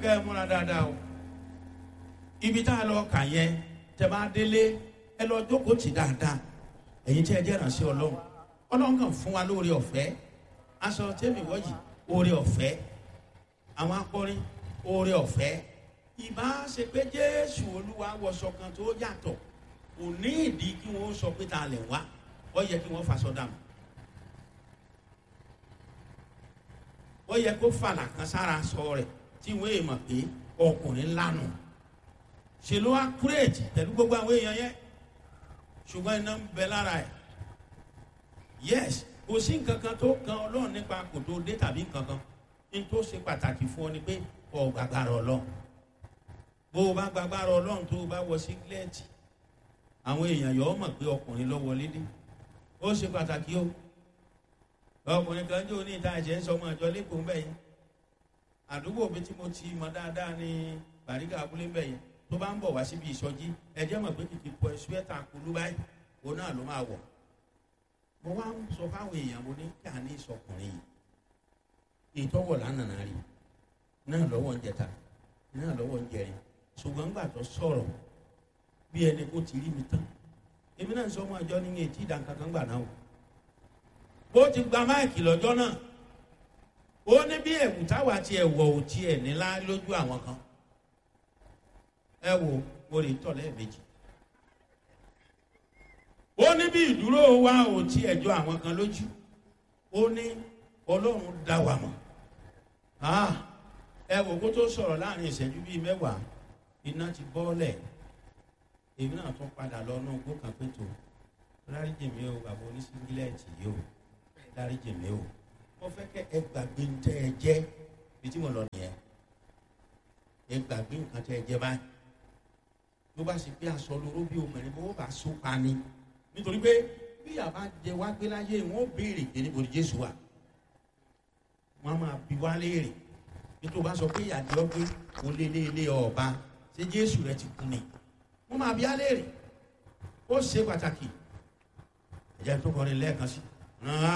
kẹ́ ẹ múra dáadáa o ibi tá a lọ kà yẹn tẹ bá délé ẹ lọ jókòó tì dáadáa ẹ̀yin tí ẹ jẹ́ ìrànṣẹ́ ọlọ́run ọlọ́run kàn fún wa lóore ọ̀fẹ́ aṣọ tẹ́mi wọ́yì oore ọ̀fẹ́ àwọn akọrin oore ọ̀fẹ́ ìbá ṣe pé jésù olúwa wọṣọ kan tó yàtọ̀ kò ní ìdí kí wọ́n sọ pé ta lẹ̀ wá ó yẹ kí wọ́n faṣọ dànù ó yẹ kó fàlà kan sára sọ rẹ̀ tí wọ́n èèmọ̀ pé ọkùnrin lánàá ṣe ló wá kúrèjì pẹ̀lú gbogbo àwọn èèyàn yẹn ṣùgbọ́n iná ń bẹ lára ẹ̀ yes kò sí nǹkan kan tó kan ọlọ́run nípa kò tó dé tàbí nǹkan kan ní tó ṣe pàtàkì fún ọ ni pé ọ gbàgbára ọlọ́run bó o bá gbàgbára ọlọ́run tó o bá wọ sígílẹ́ẹ̀tì àwọn èèyàn yọ ọ mọ̀ pé ọkùnrin ló wọlé dé ó ṣe pàtàkì o ọkùnrin kan jó ní ìta ẹ̀jẹ̀ ń sọ ọmọ ìjọ lẹ́kọ̀ọ́ ń bẹ̀ yẹn àdúgbò mi tí mo ti mọ dáadáa ní bàríkà abúlé ń bẹ̀ yẹn tó bá ń bọ̀ wá síbi ìsọjí ẹ̀jẹ̀ mọ̀ pé kìkì pọ̀ ṣúẹ́tà kulú báyìí òun náà ló máa wọ̀ mo wá ń sọ fáwọn èèyàn mo ní kí a ní ìsọkùnrin yìí ìtọ́wọ̀ lánàá rí náà lọ́wọ́ ń jẹta náà lọ́wọ́ ń jẹrin ṣùgbọ́n gbà tó sọ̀rọ̀ bí ẹni kó ti rí mi tán èmi náà sọ ọmọ ìjọ ní etí ìdánkankan gbà náà o ó ti gba máìkì lọ́jọ́ náà ó ní bí ẹ̀wù táwa tiẹ̀ wọ̀ ò tiẹ̀ nílá lójú àwọn kan ẹ wo mo lè tọ̀ lẹ́ẹ̀mejì ó ní bí ìdúró wa ò tiẹ̀ jọ àwọn kan lójú ó ní ọlọ́run dá wa mọ̀ ẹ wò kó tó sọ̀rọ̀ láàrin ìṣẹ́jú bíi mẹ́wàá iná ti bọ́ọ̀lẹ̀ èmi náà tún padà lọ náà gbó kan pé tó dáríjì mi o bàbá oníṣíngílẹ̀tì yìí o dáríjì mi o mo fẹ́ kẹ́ ẹ gbàgbé ń tẹ́ ẹ jẹ́ bí tí mo lọ nìyẹn ẹ gbàgbé nǹkan tẹ́ ẹ jẹ́ báyìí ló bá sì pé aṣọ lóró bí obìnrin bó bá so pa ni nítorí pé bí àbá jẹ wá gbé láyé wọn ó béèrè pé níbo ni jésù wà wọn máa bi wá léèrè nítorí wọn bá sọ pé ìyàdí ọgbẹ kò lé lé lé ọba ṣé jésù rẹ ti kú ni wọn máa bi á léèrè ó ṣe pàtàkì ẹ̀jẹ̀ tó kọrin lẹ́ẹ̀kan sí.